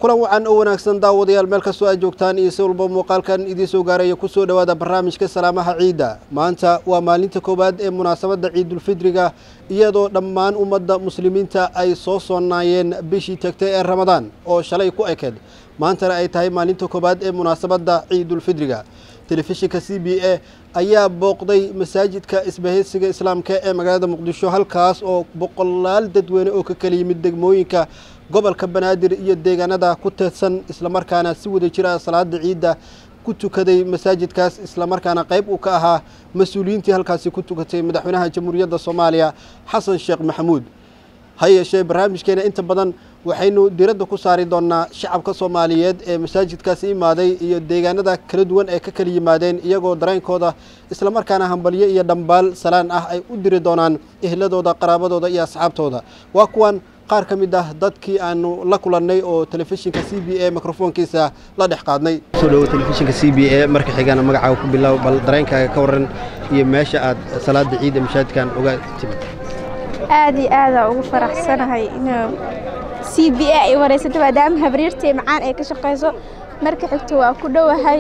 kulan wacan oo wanaagsan daawadayaal meel kastoo aad joogtaan iyo si walba muuqaalkan idiin soo gaaraya kusoo dhowaada barnaamijka salaamaha ciidda maanta waa maalinta koowaad ee munaasabadda ciidulfidriga iyadoo dhammaan ummadda muslimiinta ay soo soonaayeen bishii tagtay ee ramadaan oo shalay ku ekeed maantana ay tahay maalinta koowaad ee munaasabadda ciidulfidriga telefishinka c b a ayaa booqday masaajidka isbahaysiga islaamka ee magaalada muqdisho halkaas oo boqolaal dadweyne oo ka kala yimid degmooyinka gobolka banaadir iyo deegaanada ku teedsan islamarkaana si wada jira salaada ciidda ku tukaday masaajidkaas islamarkaana qayb uu ka ahaa mas-uuliyiintii halkaasi ku tukatay madaxweynaha jamhuuriyadda soomaaliya xasan sheekh maxamuud ha yeeshee barnaamijkeena inta badan waxaynu diradda ku saari doonaa shacabka soomaaliyeed ee masaajidkaasi imaaday iyo deegaanada kala duwan ee ka kala yimaadeen iyagoo dareenkooda islamarkaana hambalyo iyo dhambaal salaan ah ay u diri doonaan ehladooda qaraabadooda iyo asxaabtooda waa kuwan qaar ka mid ah dadkii aanu la kulannay oo telefishinka c b a mikrofoonkiisa la dhex qaadnay soo dhowo telefishinka c b a marka xigana magacaaga ku bilow bal dareenkaaga ka waran iyo meesha aad salaada ciidda masaajidkan uga timid aad iyo aadaa ugu faraxsanahay inuu c b a ay waraysato maadaama habriirtay macaan ay ka shaqayso marka xigto waa ku dhowahay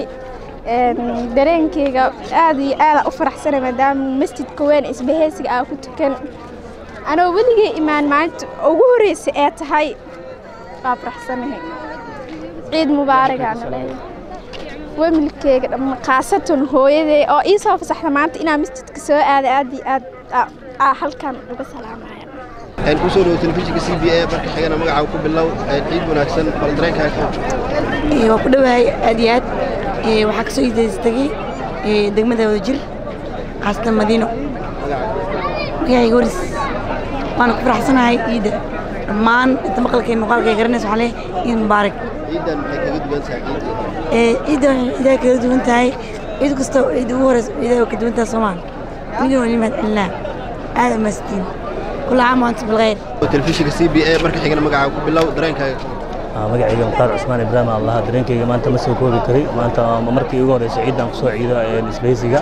dareenkeyga aad iyo aadaa u faraxsanahay maadaama masjidka weyn isbahaysiga aa ku tukan anoo weligay imaan maalinta ugu horreysa ee tahay waa faraxsanahay ciid mubaaragaana leeyahay wemilkeyga dhamma khaasatan hooyaday oo ii soo fasaxda maanta inaan masjidka soo aada aad iyo aad aa halkan uga salaamaya kusoo dhowo telefishinka c b a marka xigana magacaaga ku bilow ciid wanaagsan bal dareenkaaga ka waa ku dhowahay aad iyo aad waxaa ka soo iidaystagay degmada wadajir khaasatan madiino magacayga waris waana ku faraxsanahay ciidda dhammaan inta maqalkay muuqaalkay garanaysa waxaa leeyahay ciid mubaarak ciiddan maxay kaga duwan tahay ciidda ciidda waxay ciidaha kaga duwan tahay ciid kasta ciid ugu horeysa ciidaha waa ka duwan tahay soomaal midna waa nimad celinaa aada maastiin kula caam wa antum bilkhayr telefishinka c b a marka xigana magacaaga ku bilow dareenkaaga magacayga mukhtaar cusmaan ibraahim allaha dareenkayga maanta ma soo koobi karay maanta markii ugu horeysa ciiddan kusoo ciido isbahaysiga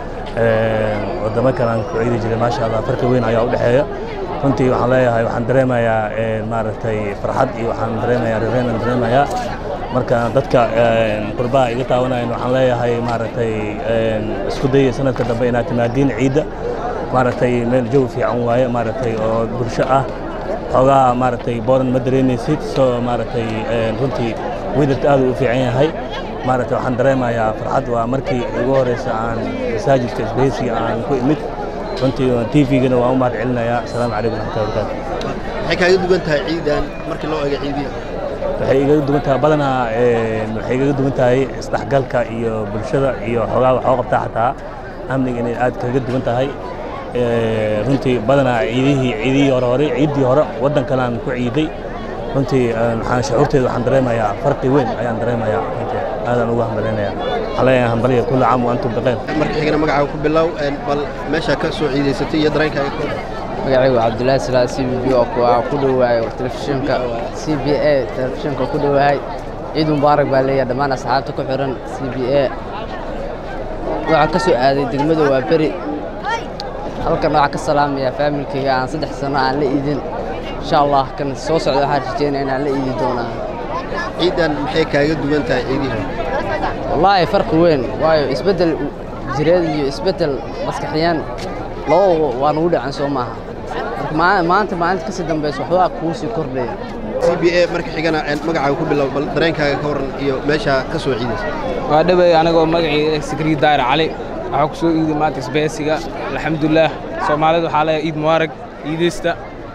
wadamo kalean ku ciidi jiray maasha allah farqi weyn ayaa u dhexeeya runtii waxaan leeyahay waxaan dareemayaa maaragtay farxad iyo waxaan dareemayaa rareenan dareemayaa marka dadka qurbaha iga taawanayan waxaan leeyahay maaragtay isku daya sanadka dambe inaad timaadiin ciidda maaragtay meel jawi fiican waaye maaragtay oo bulsho ah xoogaa maaragtay booran ma dareemaysid soo maaragtay runtii wedarta aad u fiican yahay maaragtay waxaan dareemayaa farxad waa markii ugu horeysa aan masaajidka isbahaysiga aan ku imid runtii t v-gana waan u mahad celinayaa asalaamu calaykum raxmatullahi barakaatu maxay kaaga duwan tahay ciidan markii loo eego ciidihi waxay igaga duwan tahay badanaa waxay igaga duwan tahay isdhexgalka iyo bulshada iyo xoogaa waxoo qabtaa xataa amniga inay aad kaga duwan tahay runtii badanaa ciidihii ciidihii hore hore ciiddii hore waddan kalean ku ciiday runtii waxaan shucuurteeda waxaan dareemayaa farqi weyn ayaan dareemayaa runtii aadaan ugu hambaleynayaa waxaan leeyahay hambaliya kulla caam wa antum bikhayr marka xigana magacaaga ku bilow bal meeshaa ka soo ciidaysatay iyo dareenkaaga ka magacaygu cabdullaahi salaa c b b oo ku dhowahay telefishinka c b a telefishinka ku dhowahay ciid mubaarak baa leeyahay dhammaan asxaabta ku xiran c b a waxaa ka soo aaday degmada waa beri halkan waxaa ka salaamaya faamilkayga aan saddex sano aan la iidin insha allah kan soo socda waxaan rajeynaya inaan la iidi doonaa ciiddan maxay kaaga duwan tahay ciidihii wallaahi farqi weyn waayo isbeddel jireed iyo isbeddel maskaxiyaan labadaba waa nugu dhacan soo maaha marka maanta maalinta kasii dambaysa waxbaa kuu sii kordhaya c b a marka xigana magacaaga ku bilow bal dareenkaaga ka waran iyo meeshaa ka soo ciidaysa waa dhawey anagoo magacii sikrii daayir cali waxaa ku soo iiday maanta isbahaysiga alxamdulilaah soomaalida waxaa leeyahay ciid mubaarak ciidaysta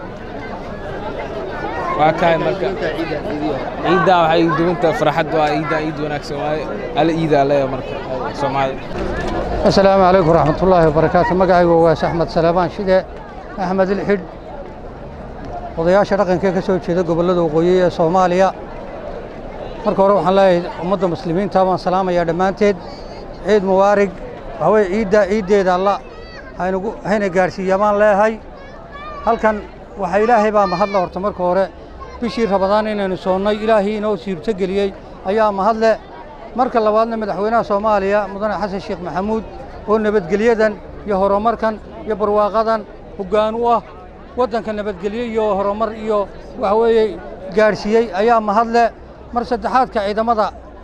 waa kahay marka ciiddaa waxay duwanta farxad waa ciiddaa ciid wanaagsan waaye ala iidaa leeyahay marka soomaalida asalaamu calaykum waraxmatullaahi wabarakaatu magacaygu waas axmed salaamaan shide axmed ilxidh odayaasha dhaqankee ka soo jeeda gobollada waqooyi ee soomaaliya marka hore waxaan leeyahay ummadda muslimiinta baan salaamayaa dhammaanteed ciid mubaarig waxaweye ciiddaa ciiddeeda alla haynugu hayna gaadhsiiya baan leeyahay halkan waxaa ilaahay baa mahadle horta marka hore bishii rabadaan inaynu soonnay ilaahii inoo siirto geliyey ayaa mahadle marka labaadna madaxweynaha soomaaliya mudane xasan sheekh maxamuud oo nabadgelyadan iyo horumarkan iyo barwaaqadan hoggaan u ah waddanka nabadgelyo iyo horumar iyo waxa weeye gaadhsiiyey ayaa mahadle mar saddexaadka ciidamada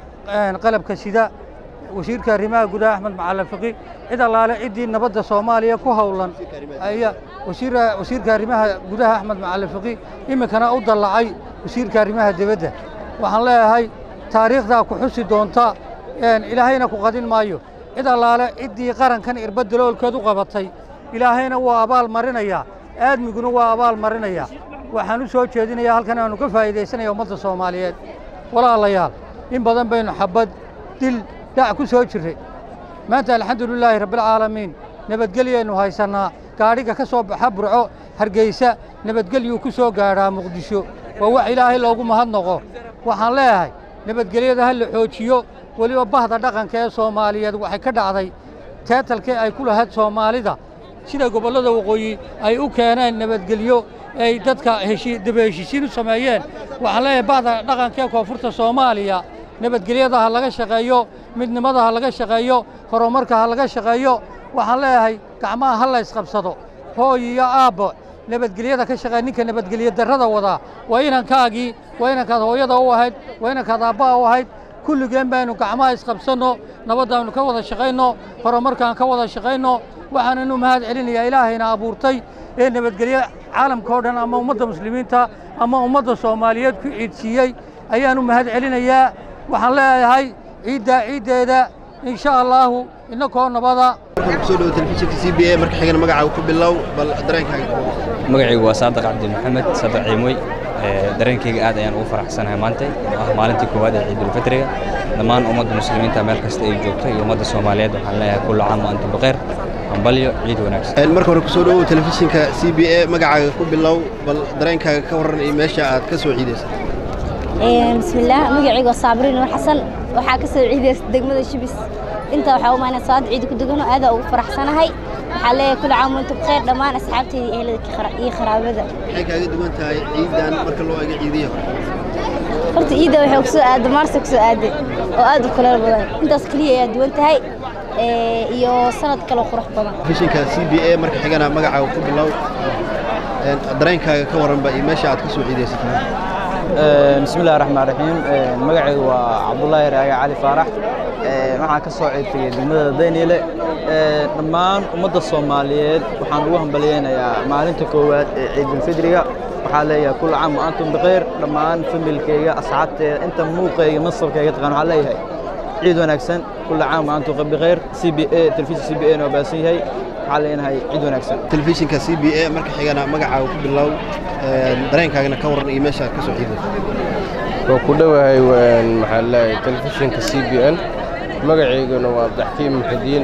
qalabka sida wasiirka arrimaha gudaha axmed macalin fiqi cid allaale ciddii nabadda soomaaliya ku howlan ayaa wasiirka arrimaha gudaha axmed macalin fiqi iminkana u dallacay wasiirka arrimaha dibadda waxaan leeyahay taariikhdaa ku xusi doonta ilaahayna ku qadin maayo cid allaale ciddii qarankan irbadaloolkeed u qabatay ilaahayna waa abaal marinayaa aadmiguna waa abaal marinayaa waxaan u soo jeedinayaa halkan aanu ka faa'iidaysanaya ummadda soomaaliyeed walaalayaal in badan baynu xabad dil dhac ku soo jirray maanta alxamdulilaahi rabbialcaalamiin nabadgelyaynu haysannaa gaadhiga ka soo baxa burco hargeysa nabadgelyuu ku soo gaadhaa muqdisho waa wax ilaahay loogu mahadnaqo waxaan leeyahay nabadgelyada ha la xoojiyo weliba bahda dhaqanka ee soomaaliyeed waxay ka dhacday teetalkii ay ku lahayd soomaalida sida gobollada waqooyi ay u keeneen nabadgelyo ay dadka daba heshiisiin u sameeyeen waxaan leeyahay bahda dhaqanka ee koonfurta soomaaliya nabadgelyada ha laga shaqeeyo midnimada ha laga shaqeeyo horumarka ha laga shaqeeyo waxaan leeyahay gacmaha ha la ysqabsado hooy iyo aabbo nabadgelyada ka shaqeeya ninka nabadgelyo darrada wadaa waa inankaagii waa inankaad hooyada u ahayd waa inankaad aabbaha u ahayd kulligeen baynu gacmaha isqabsanno nabaddaannu ka wada shaqayno horumarkaan ka wada shaqayno waxaananu mahad celinayaa ilaahayna abuurtay ee nabadgelyo caalamka o dhan ama ummadda muslimiinta ama ummadda soomaaliyeed ku ciidsiiyey ayaanu mahad celinayaa waxaan leeyahay ciiddaa ciiddeeda in sha allaahu innakoo nabada kusoo dhawo telefishinka c b a marka xigana magacaaga ku bilow bal dareenkaaga magacaygu waa saadiq cabdi maxamed saadiq ciimoy dareenkayga aad ayaan ugu faraxsanahay maanta oo ah maalintii koowaad ee ciidulfitriga dhammaan ummadda muslimiinta meel kasta ay joogto iyo ummadda soomaaliyeed waxaan leeyahay kullu caam wa antum bikayr hambalyo ciid wanaagsan marka hore kusoo dhawow telefishinka c b a magacaaga ku bilow bal dareenkaaga ka warran iyo meesha aad ka soo ciidaysa bismillaah magacaygu waa saabiriin nur xasan waxaa ka soo ciidaysa degmada shibis inta waxaa u maana salaada ciida ku degano aadaa ugu faraxsanahay waxaa leeyahay kulli caam wantum bikayr dhammaan asxaabteyda iyo ehelada iyo qaraabada maxay kaaga duwan tahay ciidan marka loo eego ciidiya hore horta ciidda waxay ku soo aaday maarsa ku soo aaday oo aad u kuleel badan intaas keliya ayaa duwan tahay iyo sanad kale oo qurux badan telefishinka c b a marka xigana magacaaga ku bilow dareenkaaga ka warranba iyo meesha aad ka soo ciidaysatay bismi illahi raxmaan raxiim magacaygu waa cabdullaahi raaga cali faarax waxaan ka soo ciidtagay degmada dayniile dhammaan ummadda soomaaliyeed waxaan ugu hambalyeynayaa maalinta koowaad ee ciidulfidriga waxaa leeyahay kulla caam wa antum bikayr dhammaan familkayga asxaabteeda inta muuqayga masabkayga taqaan waxaan leeyahay ciid wanaagsan kulla caam wa antum bikayr c b a telefishin c b a na waa baasan yahay waxaan leenahay ciid wanaagsan telefishinka c b a marka xigana magacaaga ku bilow dareenkaagana ka warran iyo meesha aad ka soo ciidaysa waa ku dhowahay maxaa leeyahay telefishinka c b n magacayguna waa abdaxkiim muxidiin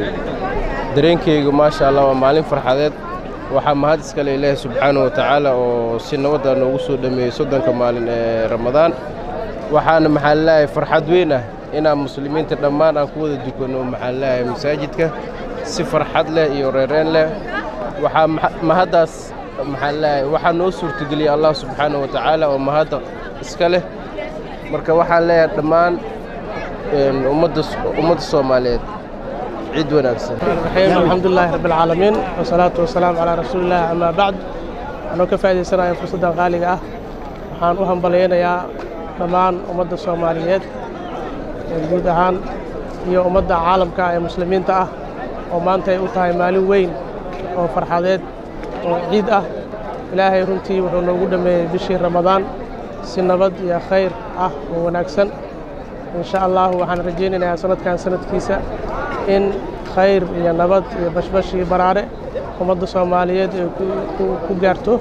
dareenkaygu maasha allah waa maalin farxadeed waxaa mahad iskale ilaahi subxaanahu watacaala oo si nabadda noogu soo dhammeeyey soddonka maalin ee ramadaan waxaana maxaa leeyahay farxad weyn ah inaan muslimiinta dhammaan aan ku wada dukanno maxaa leeyahay masaajidka si farxad leh iyo reereen leh waxaa mahaddaas maxaa leeyahay waxaa noo suurtageliyey allah subxaanahu watacaala oo mahadda iska leh marka waxaan leeyahay dhammaan ummadda ummadda soomaaliyeed ciid wanaagsan alxamdulilaahi rabbi alcaalamiin wasalaatu wasalaamu calaa rasuulillahi amaa bacd anoo ka faa'iidaysanaya fursaddan qaaliga ah waxaan u hambalyaynayaa dhammaan ummadda soomaaliyeed guud ahaan iyo ummadda caalamka ee muslimiinta ah oo maanta ay u tahay maalin weyn oo farxadeed oo ciid ah ilaahay runtii wuxuu noogu dhammeeyey bishii ramadaan si nabad iyo khayr ah oo wanaagsan in sha allahu waxaan rajaynaynaa sanadkan sanadkiisa in khayr iyo nabad iyo bashbash iyo baraare ummadda soomaaliyeed ay ku gaarto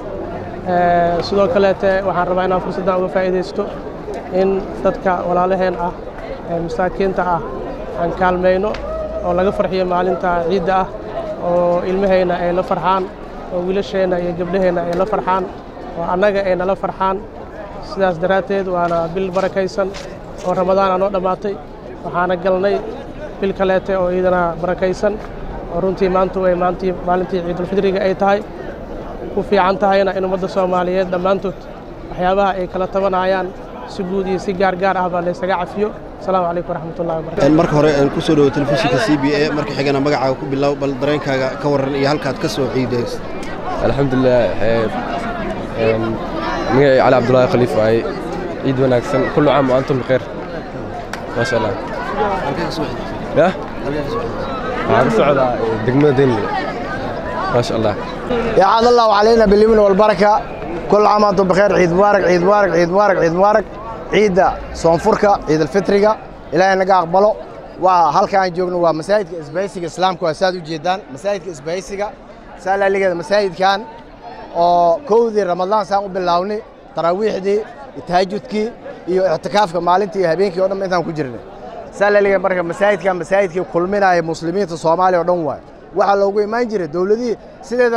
sidoo kaleete waxaan rabaa inaan fursaddan uga faa'iidaysto in dadka walaalaheen ah ee masaakiinta ah aan kaalmayno oo laga farxiyo maalinta ciidda ah oo ilmahayna ay la farxaan oo wiilasheenna iyo gabdhaheenna ay la farxaan oo annaga ay nala farxaan sidaas daraadteed waana bil barakaysan oo ramadaan aanoo dhammaatay waxaana galnay bil kaleete oo iyadana barakaysan oo runtii maantu ay maantii maalintii ciidulfidriga ay tahay ku fiican tahayna in ummadda soomaaliyeed dhammaantood waxyaabaha ay kala tabanayaan si guud iyo si gaar gaar ah baa laysaga cafiyo asalaamu calaykum waraxmatullahi wabarakatu marka hore aan ku soo dhawo telefishinka c b a marka xigana magacaaga ku bilow bal dareenkaaga ka warran iyo halkaad ka soo ciidaysa alxamdulilah magacay cali cabdulaahi khaliif waaye ciid wanaagsan kullu caam wa antum bikheer maasha allah ya waxaa ka socdaa degmada denle maasha allah يعاد الله علينا باليمن والبركة كل عام وانتم بخير عيد مبارك عيد مبارك عيد مبارك عيد مبارك عيد صنفركة عيد الفطرية إلهي نقا أقبله وهالكان جوجنا ومساجد إسبايسيك إسلام كواساد وجيدان مساجد إسبايسيك سأل لي مساجد كان oo kowdii ramadaan saan u bilownay taraawiixdii tahajudkii iyo ictikaafka maalintii iyo habeenkii oo dhan intaan ku jirnay saa laliga marka masaajidkan masaajidkii kulminaya muslimiinta soomaaliya oo dhan waayo waxaa loogu imaan jiray dowladihii sideeda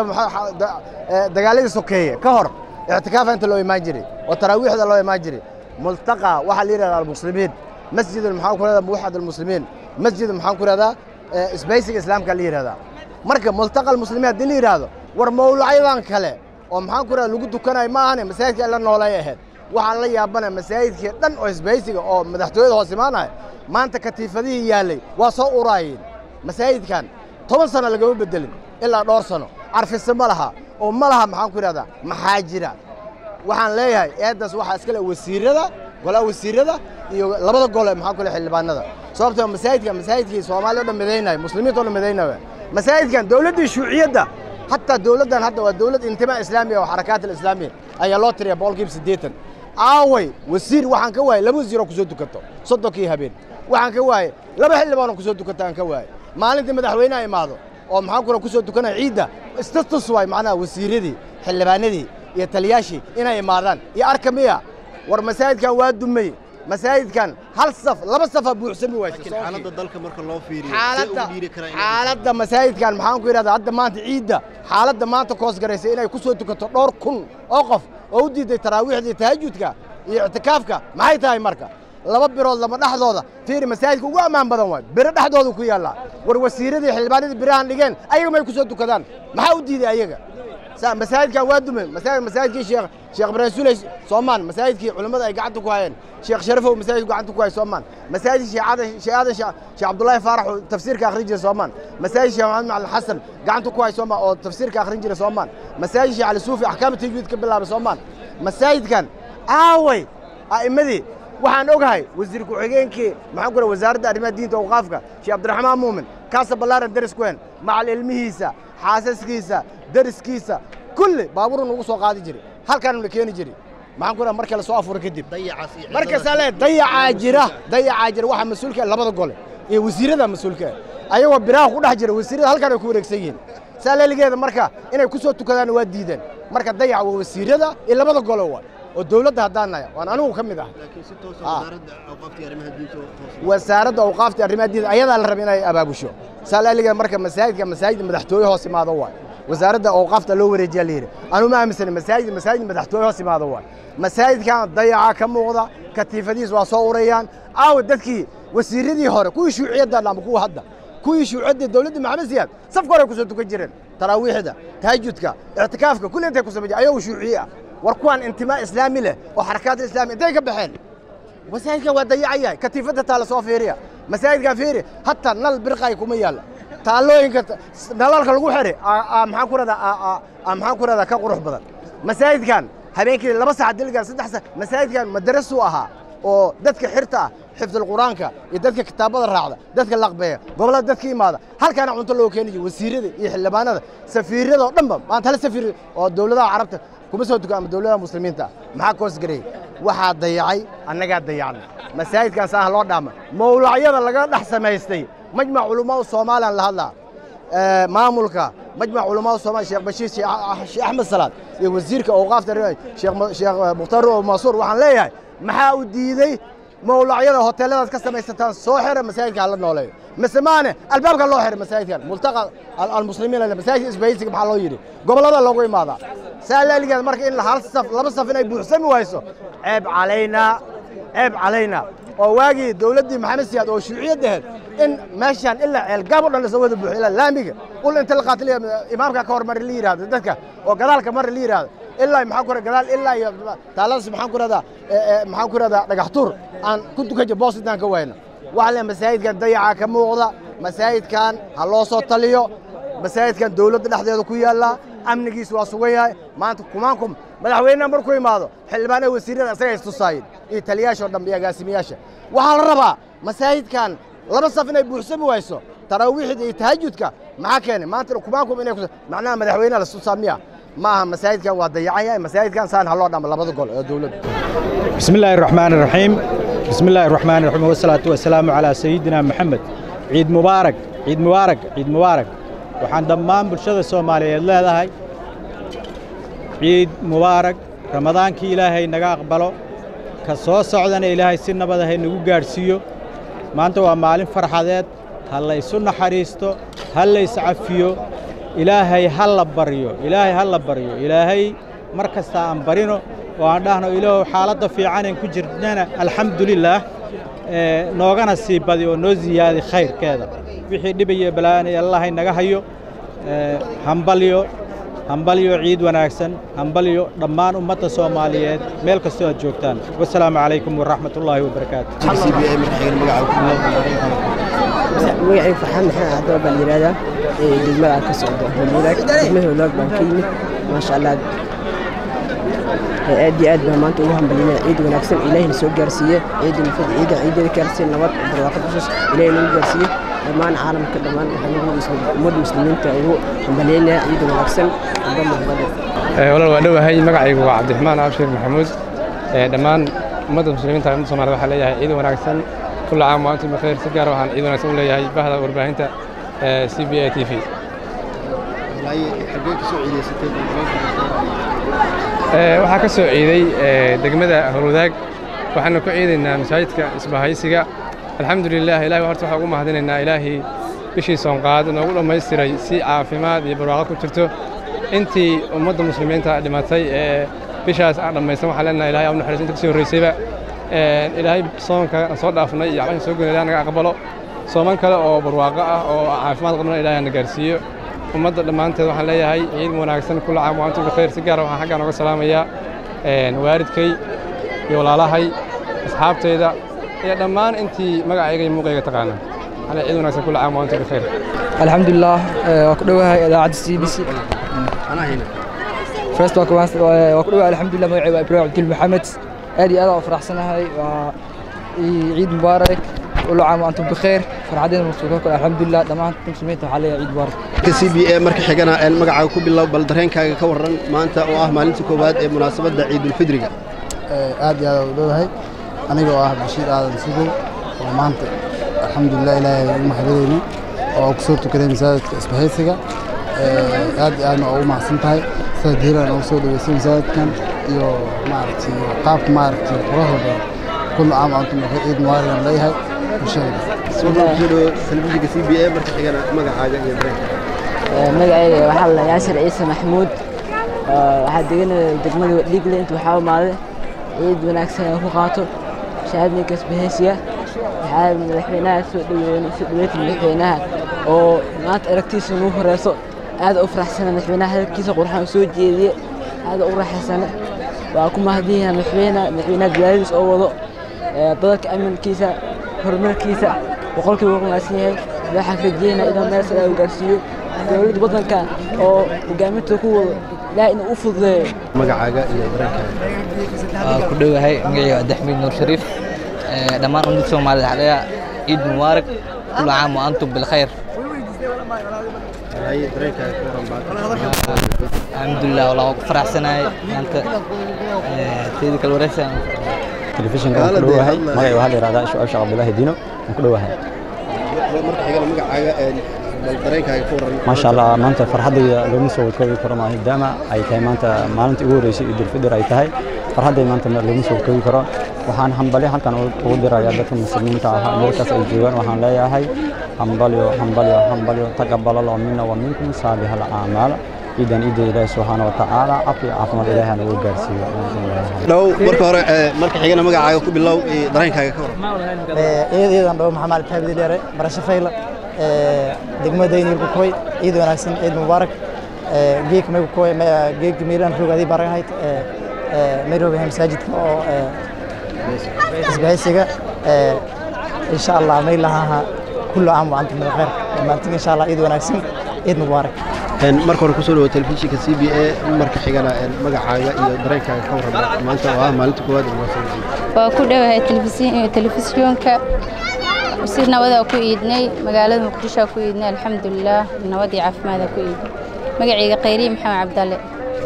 dagaaladii sokeeye ka hor ictikaafa inta loo imaan jiray oo taraawiixda loo imaan jiray multaqa waxaa la yidhahdaa almuslimiin masjid maxaan ku rahdaa muwaxad almuslimiin masjid maxaan ku rahdaa isbaysiga islaamka la yidhahdaa marka multaqa almuslimiin haddii la yidhaahdo war mawlacyadan kale oo maxaan ku rahdaa lagu dukanayo ma ahane masaajidka la noolay ahayd waxaan la yaabana masaajidkii dhan oo isbaysiga oo madaxtooyada hoos imaanaya maanta katiifadihii yaallay waa soo uraayeen masaajidkan toban sano lagama bedelin ilaa dhowr sano carfise ma laha oo ma laha maxaan ku idhahdaa maxaa jira waxaan leeyahay eeddaas waxaa iskale wasiirada golaa wasiirada iyo labada gole maxaan ku leeyahay xildhibaanada sababtoo masaajidka masaajidkii soomaaliya o dhan midaynaya muslimiinta o dhan midaynaya masaajidkan dowladdii shuuciyadda hataa dowladdan hadda waa dowlad intimaa islaamiya oo xarakaat alislaamiya ayaa loo tiriya boqolkiiba siddeetan aaway wasiir waxaan ka waayey laba wasiiroo kusoo dukato soddonkii habeen waxaan ka waayey laba xildhibaanoo kusoo dukata aan ka waayey maalintii madaxweyneha imaado oo maxaan kula kusoo dukanaya ciidda istatus waay macnaha wasiiradii xildhibaanadii iyo taliyaashii inay imaadaan iyo arka miya war masaajidkan waa dumay masaajidkan hal saf laba safa buuxsami waysa xaaladda dalka marka loo fiiriyo xaaladda see u dhiiri karaan xaaladda masaajidkan maxaan ku yidhahdaa hadda maanta ciidda xaaladda maanta koos garaysa inay ku soo tukato dhowr kun oo qof oo u diiday taraawiixda iyo tahajudka iyo ictikaafka maxay tahay marka laba birood lama dhexdooda fiiri masaajidka ugu ammaan badan waay biro dhexdooda ku yaallaa war wasiiradii xildhibaanadii birahan dhigeen ayaga may ku soo tukadaan maxaa u diiday ayaga sa- masaajidkan waa dumay masaajid masaajidkii sheekh sheekh ibraahim suley soomaan masaajidkii culimmada ay gacanta ku hayeen sheekh sharafow masaajid gacanta ku hay soomaan masaajid sheekh aadan sheekh aadan sheekh sheekh cabdullaahi faarax oo tafsiirka akhrin jiray soomaan masaajid sheekh maxamed macalin xasan gacanta ku hay soomaan oo tafsiirka akhrin jiray soomaan masaajid sheekh cali suufi axkaam tajwiid ka bilaabay soomaan masaajidkan aaway a'immadii waxaan ogahay wasiir ku-xigeenkii maxaan ku wasaaradda arrimaha diinta awqaafka sheekh cabdiraxmaan muumin kaasa ballaaran deris ku hen macal ilmihiisa xaasaskiisa deriskiisa kulli baabuurun ugu soo qaadi jiray halkaan la keeni jiray maxaan ku raha marka la soo afuuro kadib markaasaa lee dayacaa jira dayacaa jira waxaa mas-uulka ah labada gole iyo wasiirada mas-uulka ah ayagoo biraha ku dhex jira wasiirada halkaan ay ku wareegsan yihiin saa leeligeeda marka inay ku soo tukadaan waa diideen marka dayaca waa wasiirada iyo labada gole waay oo dowladda haddaan nahay waan anigu ka mid ah wasaaradda awqaafta arrimaha diinta ayadaa la raba inay abaabusho saa leeligeeda marka masaajidka masaajid madaxtooye hoos imaado waay wasaaradda awqaafta loo wareejiyaa la yidhi anu ma aaminsana masaajid masaajid madaxtooye hoos imaado waay masaajidkan dayaca ka muuqda katiifadiis waa soo urayaan aawa dadkii wasiiradii hore kuwii shuuciyadda ama kuwa hadda kuwii shuuciyadda dowladda maxamed siyaad safka hore ku soo tukan jireen taraawiixda tahajudka ictikaafka kulli intay ku samayn jireen ayagoo shuuciye ah war kuwaan intimaa islaami leh oo xarakaat islaami intay ka baxeen masaajidkan waa dayacan yahay katiifadda taa la soo fiiriya masaajidkan fiiri hataa nal birqay kuma yaalla taallooyinka nalalka lagu xidhi maxaan ku radaa maxaan ku radaa ka qurux badan masaajidkan habeenkii laba saac dilgan saddex saac masaajidkan madarasuu ahaa oo dadka xirta ah xifdul qur-aanka iyo dadka kitaabada raacda dadka laqbeeya gobollada dadka imaada halkaana cunto loo keeni jiray wasiirada iyo xildhibaanada safiirada oo dhanba maanta hal safiir oo dowladaha carabta kuma soo tukan ama dowladaha muslimiinta maxaa koos gareeyey waxaa dayacay annagaa dayacna masaajidkan saaha loo dhaama mawlacyada laga dhex samaystay majmac culamaa soomaaliyan la hadlaa maamulka majmac culamaa soomaaliya sheekh bashiir sheekh axmed salaad iyo wasiirka awqaafta sheekh sheekh mukhtar mansuur waxaan leeyahay maxaa u diiday mawlacyada hoteeladaad ka samaysataan soo xira masaajidka hala nooleeyo mise maane albaabka loo xira masaajidkan multaqa almuslimiin masaajid isbaysiga maxaa loo yidhi gobollada loogu imaadaa saa laaligeed marka in hal saf laba saf inay buuxsami wayso ceeb calaynaa ceeb calaynaa oo waagii dowladdii maxamed siyaad oo shuuciyadda ahayd in meeshaan ilaa ceelgaab o dhan lasoo wada buuxo ilaa laamiga ul inta la qaatay imaamka ka hormari la yidhahdo dadka oo gadaalka mari la yidhahdo ilaa maxaan ku radaa gadaal ilaa iyo taaladaas maxaan ku radaa maxaan ku radaa dhagax tuur aan ku tukan boos intaan ka wayno waxaa leeyahay masaajidkan dayacaa ka muuqda masaajidkan ha loo soo taliyo masaajidkan dowladda dhexdeeda ku yaallaa amnigiis waa sugan yahay maanta kumaankum madaxweyneha markuu imaado xildhibaanaha wasiirada isaga istusaayeen iyo taliyaasha oo dhan iyo agaasimayaasha waxaa la rabaa masaajidkan laba saf inay buuxsami wayso taraawiixda iyo tahajudka maxaa keenay maanta kumaankum inay macnaha madaxweynaha la susaamiya ma aha masaajidkan waa dayacan yahay masaajidkan saan haloo dhama labada gol ee dowladda بسم الله الرحمن الرحيم بسم الله الرحمن الرحيم والصلاة والسلام على سيدنا محمد عيد مبارك عيد مبارك عيد مبارك waxaan dhammaan bulshada soomaaliyeed leedahay ciid mubaarak ramadaankii ilaahay naga aqbalo ka soo socdana ilaahay si nabada hay nagu gaadhsiiyo maanta waa maalin farxadeed ha la ysu naxariisto ha la yscafiyo ilaahay ha la baryo ilaahay ha la baryo ilaahay mar kasta aan barino oo aan dhahno ilaahow xaaladda fiicanen ku jirnana alxamdulilaah noogana sii badi oo noo siyaadi khayrkeeda wixii dhibaya balaanay allahay naga hayo hambalyo hambalyo ciid wanaagsan hambalyo dhammaan ummadda soomaaliyeed meel kastoo aad joogtaan wasalaamu calaykum waraxmat ullaahi wabarakaatu magacaygu farxaan maxaa haddaba baan yidhaahdaa degmada aan ka socdo howlwadaag degmada howlwadaag baan ka yimid maasha allah aad iyo aad baan maanta ugu hambalinaya ciid wanaagsan ilaahina soo gaarsiiye ciidan fad ciidan ciidada gaarsiiye nabad barwaaqo xusuus ilaahay nagu gaarsiiye dhammaan caalamka dhammaan waxaan ummadda muslimiinta ugu hambalyaynaya ciid wanaagsan walaal waa dhowahay magacaygu waa cabdiraxmaan abshir maxamuud dhammaan ummadda muslimiinta ummadda soomaaliyed waxaan leeyahay ciid wanaagsan kulla caam waa antum bikhayr si gaar waxaan ciid wanaagsan u leeyahay bahda warbaahinta c b a t v waxaa ka soo ciiday degmada howlwadaag waxaana ku ciidaynaa masaajidka isbahaysiga alxamdulilah ilahi horta waxaan ugu mahadinaynaa ilaahii bishii soonqaad noogu dhammaystiray si caafimaad iyo barwaaqo ku jirto intii ummadda muslimiinta dhimatay ee bishaas aan dhammaysan waxaan leenahay ilahay au naxariis inta kasii horraysayba ilaahay soonka aan soo dhaafnay iyo cabasha soo goynay ilahay naga aqbalo sooman kale oo barwaaqo ah oo caafimaad qabna ilahay na gaarsiiyo ummadda dhammaanteed waxaan leeyahay ciid wanaagsan kulla caam wa antum bikhayr si gaara waxaan xaggaa nooga salaamayaa waalidkay iyo walaalahay asxaabtayda iyo dhammaan intii magacayga iyo muuqayga taqaana waxaan leeyahay ciid wanaagsan kulla caam wa antum bikhayr alxamdulilah waa ku dhowahay idaacadda c b c first waa ku dhowahay alxamdulilah magacayga waa ibraahim cabdil maxamed aad iyo aad aan u faraxsanahay waa ciid mubaarak كل عام وانتم بخير فرحدين مسؤولكم الحمد لله دمان مسلمين وحاليا عيد مبارك c b a marka xigana magacaaga ku bilow bal dareenkaaga ka waran maanta oo ah maalinta koowaad ee munaasabadda ciidulfidriga aad iyo aad u dhowahay aniga oo ah bashiir aadan sigow oo maanta alxamdulilah ilaahay ugu maxdadeyni oo ku soo tukaday masaajidka isbahaysiga aad iyo aadna oo u mahadsan tahay sida diiran ugu soo dhaweysay masaajidkan iyo maaragtay qaabka maaragtay quruxda badan كل عام وانتم بخير عيد مبارك aan leeyahay telefishinka c b a marka xigana magacaaga iyo dareenka magacayga waxaa la yaasir ciise maxamuud waxaa degan degmada dhiigle inta waxaa imaaday ciid wanaagsan aan ku qaato shahaadninka isbahaysiga waxaa madaxweynaha soo dhaweeyeen soo dhaweynta madaxweynaha oo maanta aragtiisa nagu horeyso aad u faraxsana madaxweynaha hadalkiisa qurxan soo jeediye aad u raaxaysana waa ku mahadiyaha madaxweynaha madaxweynaha diyaaradiis oo wado dadka amnikiisa horumarkiisa boqolkiiba ugu wanaagsan yahay waxaan rajeynaa inuu meel sare u gaarsiiyo dowladda waddanka oo hogaaminta ku wado ilaahay inuu u fududeeyo magacaaga iyo dareenkaaga waa ku dhowahay magacayga abdixamiid nuur shariif dhammaan ummadda soomaalida waxaa leeyahay ciid mubaarak kula caam wa antum bilkhayr alxamdulilah walaa waa ku faraxsanahay maanta teedi kale wareegsan telefishinka waan ku dhowahay magacay waxaa la yihahdaa shucaab sheekh cabdulaahi diino waan ku dhowahay marka xigana magacaaga bal dareenkaaga ka waran maasha allah maanta farxaddayda looma soo koobi karo maadaama ay tahay maanta maalinta ugu horreysay ciidulfidr ay tahay farxadday maanta looma soo koobi karo waxaan hambali halkan ugu dirayaa dadka muslimiinta ah meelkaas ay joogaan waxaan leeyahay hambalyo hambalyo hambalyo taqabalaloo mina wa minkum saalihal acmaal ciidan ciidda ilaahi subxaana watacaala cafi caafimaad ilaahi aan ugu gaarsiiyo dhow marka hore marka xigana magacaaga ku bilow dareenkaaga ka waran iyadaydan dhawo maxamed ali taabidi dheere barasho fayla degmadayniir ku koy ciid wanaagsan ciid mubaarak geek may ku koy geek miiran rogadii baragahayd nairobi masaajidka oo isbahaysiga insha allah may lahaha kullu caam wa antum bilkhayr dhammaantiin insha allah ciid wanaagsan ciid mubaarak marka hore kusoo dhawo telefishinka c b a marka xigana magacaaga iyo dareenkaaga ka warrama maanta oo ah maalinta koowaad ee munaasabadda waa ku dhowahay telefisyoonka si nabadaa ku iidnay magaalada muqdishoa ku iidnay alxamdulilaah nabadii caafimaada ku iidnay magacayga khayriye maxamed cabdalle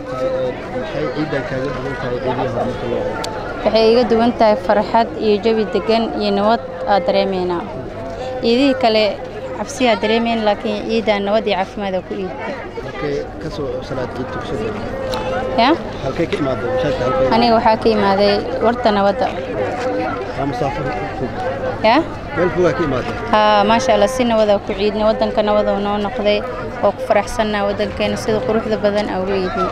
maxay ciidan kaaga duwan tahay ciidihii hore marka loo eego waxay iga duwan tahay farxad iyo jawi degan iyo nabad aa dareemaynaa ciidihii kale cabsiyaa dareemayn laakiin ciidan nabad iyo caafimaada ku iidnay halkee ka soo salaad ciid tugsada ya halkee ka imaaday mashaadka halkee aniga waxaa ka imaaday warta nabadda waa musaafir fog ya meel fogaa ka imaaday haa maasha allah si nabadaa ku ciidnay waddanka nabadoo noo noqday oo ku faraxsannaa waddankeena sida quruxda badan aa ugu iidnay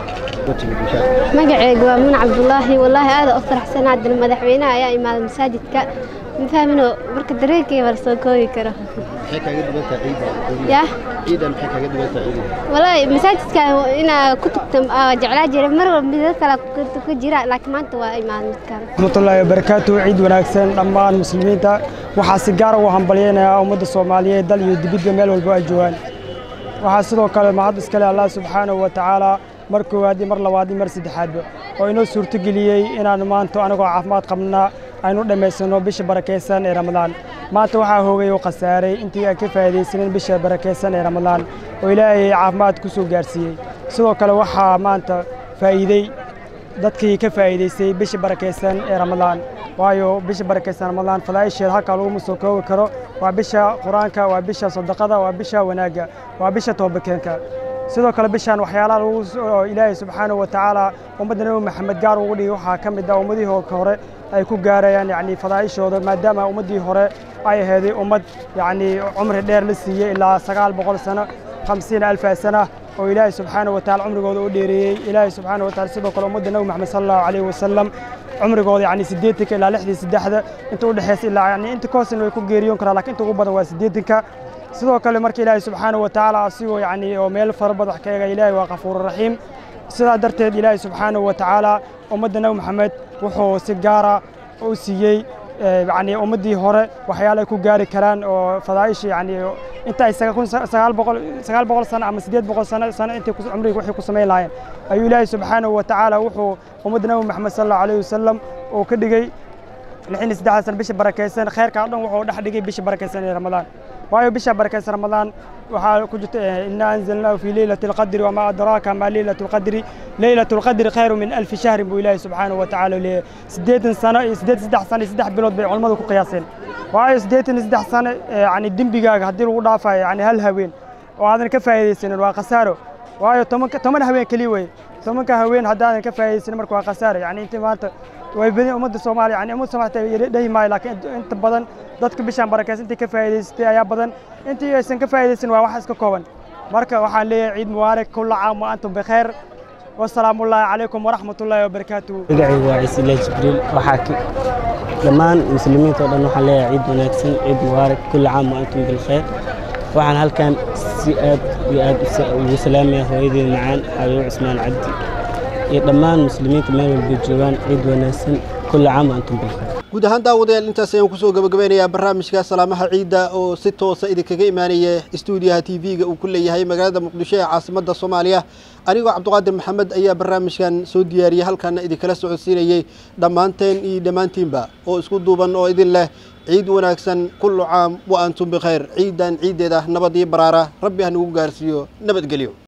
magacayga waa mun cabdulaahi wallaahi aada u faraxsanaa dal madaxweynaha ayaa imaaday masaajidka ma fahmino marka dareenkayga wala soo koobi karo maxay kaaga duwan tahay ciidan ya ciidan maxay kaaga duwan tahay ciidan wallaahi masaajidka inaa ku tugto aa jeclaa jira mar walba midada kale ku jira laakiin maanta waa imaaday mid kale raxmatullaahi wabarakaatu ciid wanaagsan dhammaan muslimiinta waxaa si gaar ugu hambalyaynayaa ummadda soomaaliyeed dal iyo dibidba meel walba ay joogaan waxaa sidoo kale mahad iskale allah subxaanahu wa tacaala mar koowaad iyo mar labaad iyo mar saddexaadba oo inoo suurtogeliyey inaan maanta anagoo caafimaad qabnaa aynu dhammaysano bisha barakaysan ee ramadaan maanta waxaa hoogay oo khasaaray intii aan ka faa'iidaysanin bisha barakaysan ee ramadaan oo ilaahay caafimaad ku soo gaarsiiyey sidoo kale waxaa maanta faa'iidey dadkii ka faa'iidaystay bisha barakaysan ee ramadaan waayo bisha barakaysan ramadaan fadaa'isheed halkaa laguma soo koobi karo waa bisha qur-aanka waa bisha sadaqada waa bisha wanaagga waa bisha toobakeenka sidoo kale bishaan waxyaalaha lagu ilaahay subxaanahu wa tacaala ummadda nebi maxamed gaar ugu dhigay waxaa ka mid ah ummadihii hore ay ku gaarayaan yacni fadaa'ishooda maadaama ummaddii hore ay aheeday ummad yacni cumri dheer la siiyey ilaa sagaal boqol sano khamsiin alfa sana oo ilaahay subxaanahu wa tacaala cumrigooda u dheereeyey ilaahay subxaanahu wa tacaala sidoo kale ummadda nebi maxamed sala allahu calayhi wasalam cumrigooda yacni siddeetanka ilaa lixdii saddexda inta u dhexaysa ilaa yacni inta ka hoosena way ku geeriyoon karaan laakiin inta ugu badan waa siddeetanka sidoo kale marka ilaahay subxaanahu wa tacaala asigoo yacni oo meel fara badan ka eega ilaahay waa kafuuru raxiim sidaa darteed ilaahay subxaanahu wa tacaala ummadda nebi maxamed wuxuu si gaara u siiyey yacni ummaddii hore waxyaala ay ku gaari karaan oo fadaa'isha yacni inta ay sagaal boqol sagaal boqol sano ama siddeed boqol sano sano intii cumriga waxay ku samayn lahaayeen ayuu ilaahay subxaanahu wa tacaala wuxuu ummadda nebi maxamed sala allahu alayhi wasalam uu ka dhigay lixdan iyo saddexda sano bisha barakaysan khayrka o dhan wuxuu dhex dhigay bisha barakaysan ee ramadaan waayo bisha barakaysan ramadaan waxaa ku jirta ina anzalnaahu fi leylati alqadri wamaa adraaka ma leylatu alqadri leylatu alqadri khayru min alfi shahrin buu ilaahi subxaanahu wa tacaala leeyahay siddeetan sano iyo siddeed saddex sano iyo saddex bilood bay culimmadu ku qiyaaseen waayo siddeetan iyo saddex sano yani dembigaaga haddii lagu dhaafayo yani hal haween oo aadan ka faa'iidaysanin waa khasaaro waayo tobanka toban haween keliya wey tobanka haween haddaadan ka faa'iidaysanin marka waa khasaaro yani intii maanta way badan ummadda soomaaliya yani ummadda soomaaliya dhahi maayo laakiin inta badan dadka bishaan barakaysan intii ka faa'iidaysatay ayaa badan intii aysan ka faa'iidaysan waa wax iska kooban marka waxaan leeyahay ciid mubaarak kulla caam wa antum bikhayr wasalaamu ullaahi calaykum waraxmat ullaahi wabarakaatuhu magacaygu waa ciise ilaah jibriil waxaa dhammaan muslimiinta oo dhan waxaan leeyahay ciid wanaagsan ciid mubaarak kulla caam wa antum bilkhayr waxaan halkan si aad iyo aad ugu salaamaya hooyadeeda macaan xabiibo cismaan cabdi iyo dhammaan muslimiinta meel walba joogaan ciid wanaagsan kulla caam wa antum bilkhayr guud ahaan daawadayaal intaas ayaan kusoo gabagabeynayaa barnaamijka salaamaha ciidda oo si toosa idinkaga imaanaya stuudiyaha t v-ga uu ku leeyahay magaalada muqdisho ee caasimadda soomaaliya anigoo cabdiqaadir maxamed ayaa barnaamijkan soo diyaariyey halkaana idinkala socodsiinayey dhammaanteen iyo dhammaantiinba oo isku duuban oo idin leh ciid wanaagsan kullu caam wa antum bikhayr ciidan ciiddeeda nabad iyo baraara rabbi ha nagu gaarsiiyo nabadgelyo